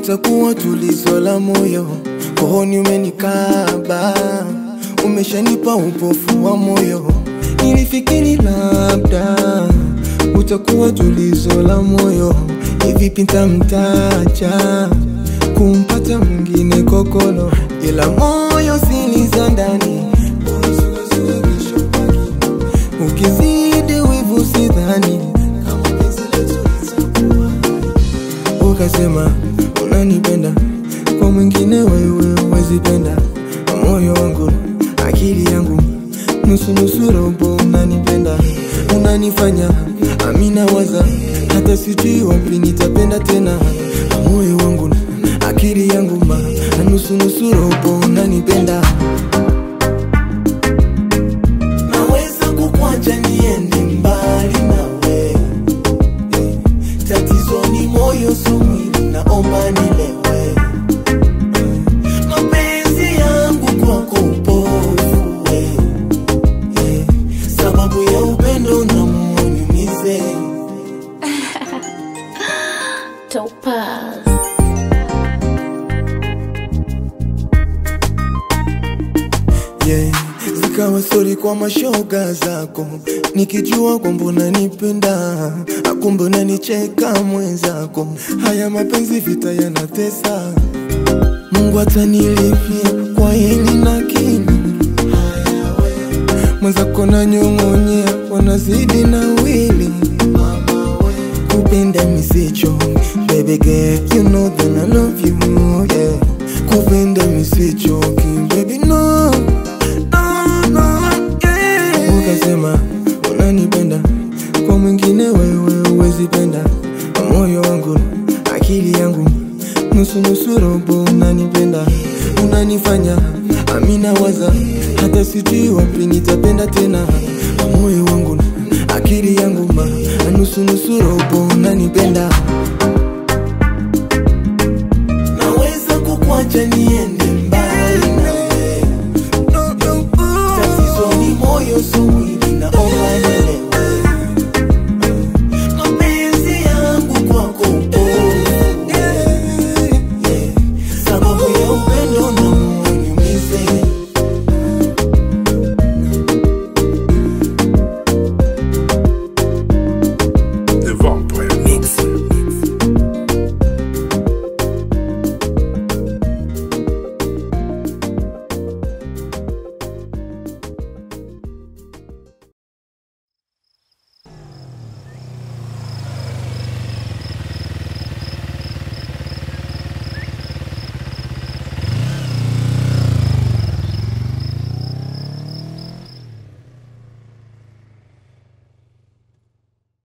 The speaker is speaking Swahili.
utakuwa tulizo la moyo, kohoni umenikaba, umeshanipa upofu wa moyo. Nilifikiri labda utakuwa tulizo la moyo, hivi pinta mtacha kumpata mwingine kokolo, ila moyo siliza ndani ukizidi wivu sidhani ukasema unanipenda kwa mwingine wewe wezipenda moyo wangu akili yangu nusu nusu robo unanipenda unanifanya amina waza hata sijui wapi nitapenda tena moyo wangu akili yangu ma nusu nusu robo unanipenda naweza kukwacha niende mbali nawe Eh, tatizo ni moyo so mwili naomba nilewe Eh, mapenzi yangu kwako upofu eh, eh, sababu ya upendo na muuniumize Topaz. yeah. Zikawa stori kwa mashoga zako, nikijua kwamba unanipenda, akumbe unanicheka mwenzako. Haya mapenzi vita yanatesa, Mungu atanilipia kwa hili na kini. Mwenzako nanyong'onyea, wanazidi na wili kupenda misicho baby girl you know that I love you yeah kupenda misicho baby no no no yeah ukasema unanipenda kwa mwingine wewe uwezipenda moyo wangu akili yangu nusu nusu robo unanipenda unanifanya amina waza hata sijui wapi nitapenda tena moyo wangu akili yangu ma nusu nusu robo unanipenda naweza kukwacha niende